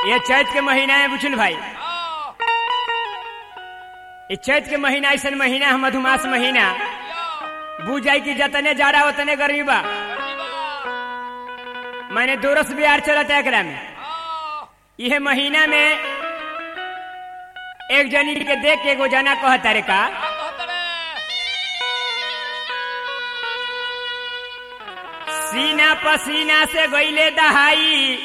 ये चैत के महीना है बुझल भाई हाँ, ये चैत के महीना ऐसा महीना है मधुमास महीना या, बुझ जाए कि जतने जाड़ा उतने गर्मी बा गर्मी बा, मैंने दोरस बिहार चलत है एकरा में हाँ, यह महीना में एक जनी के देख के एगो जना कहता रे का का कहत रे? सीना पसीना से गईले दहाई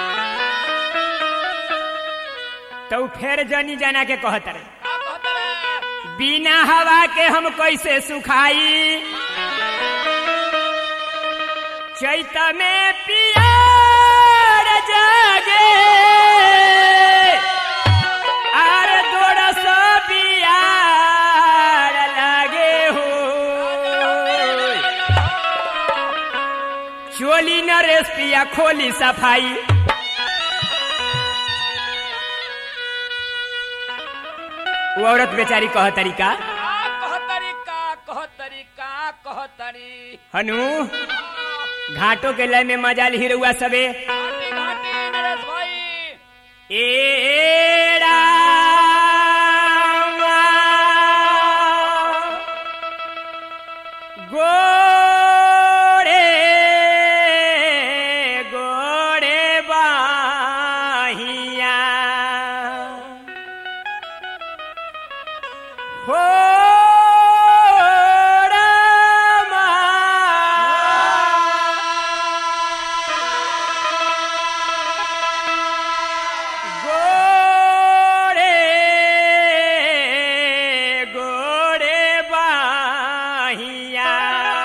तो फिर जनी जना के कहता रे का कहत रे? बिना हवा के हम कैसे सुखाई चैत में पियार जागे आर दोरस बियार लागे हो चोली न रेस पिया खोली सफाई वो औरत बेचारी कह तरीका का कहतरी, का कहतरी, का कहतरी? हनु घाटों के लय में मजाल हिरुआ सबे घाटी, घाटी, नरेश भाई। ए रामा। गोरे गोरे बाहिया हो रामा। गोरे गोरे बाहिया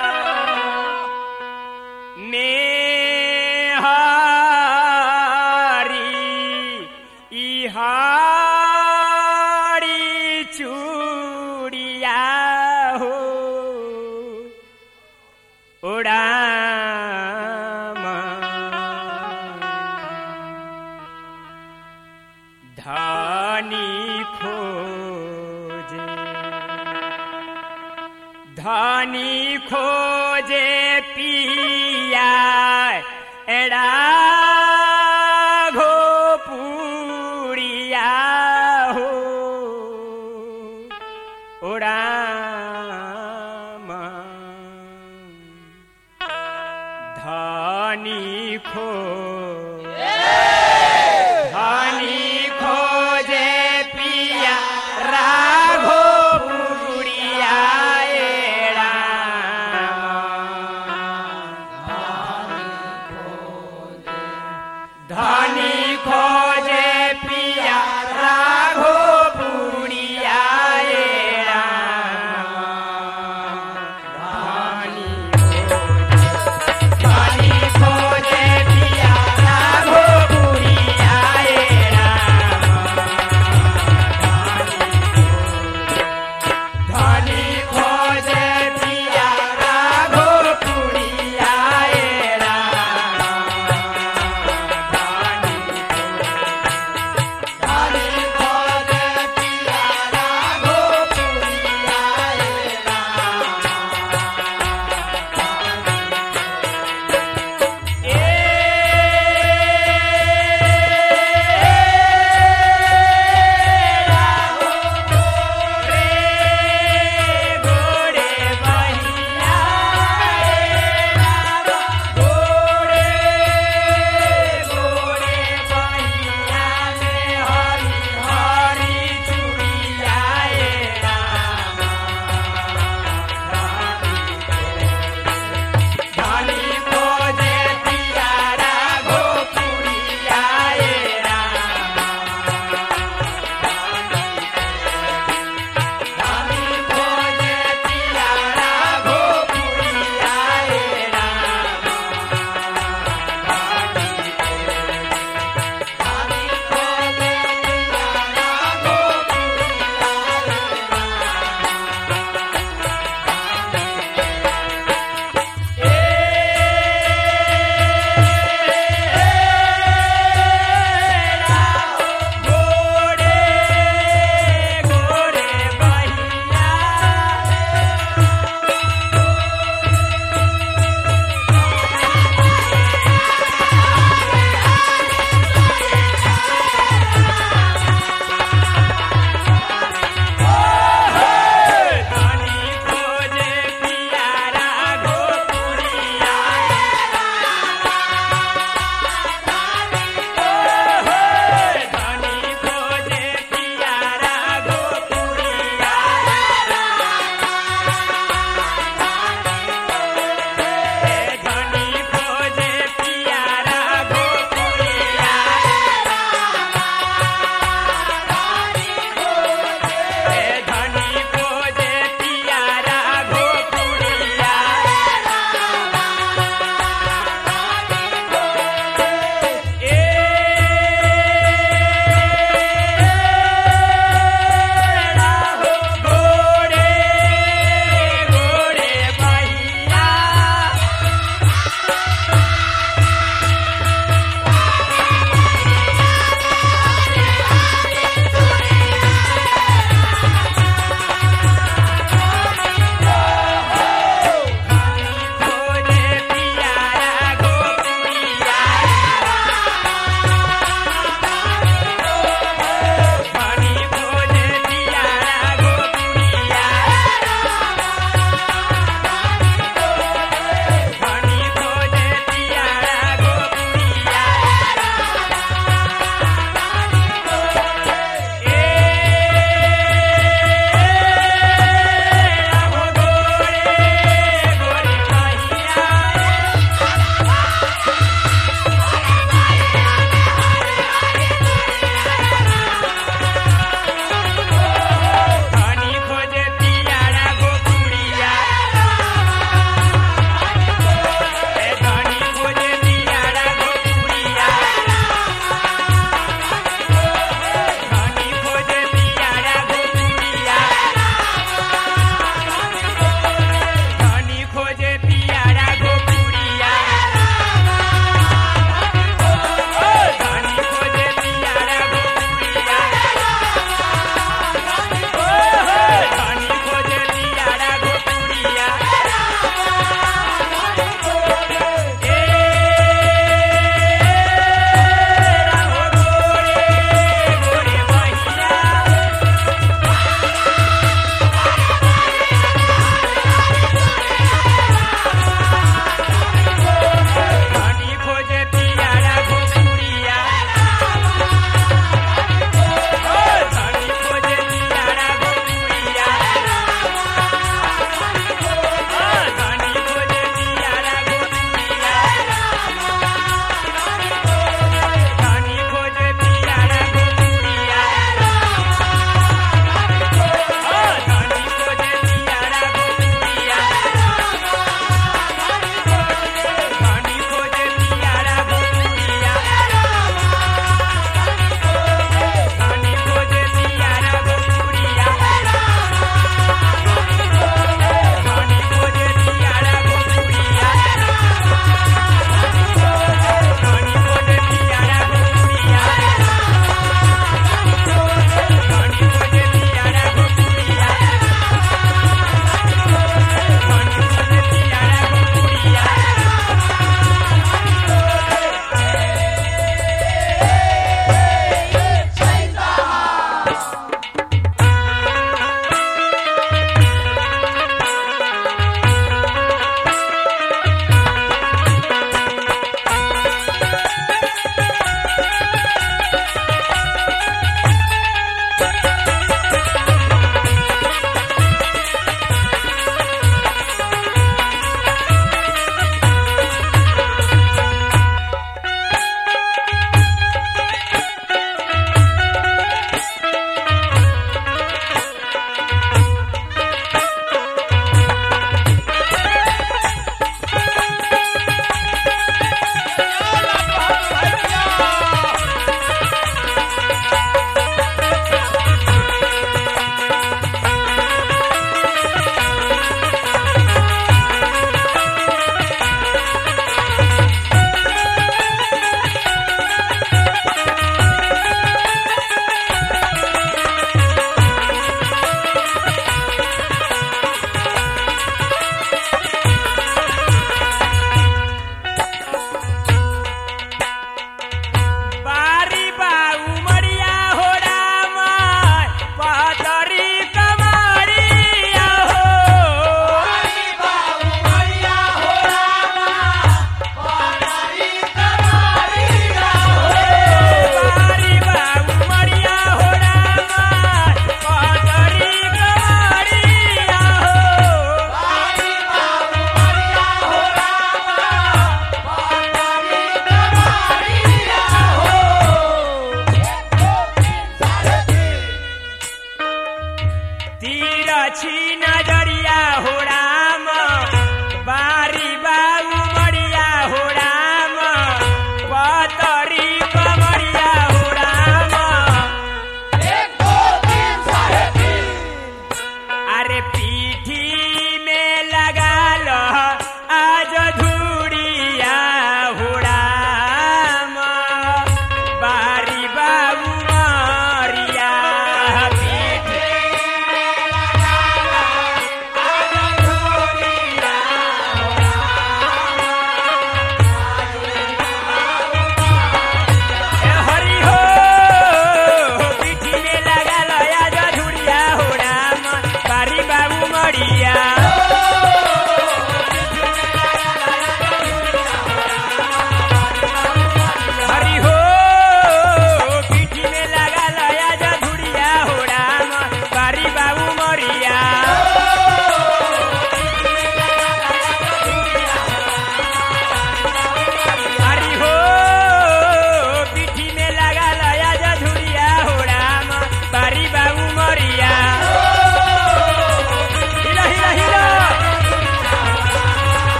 मेहारी इहारी चूड़िया हो उड़ामा धानी खोजे धानी खोजे पिया एड़ा घो पुड़िया हो ओरामा धानी खो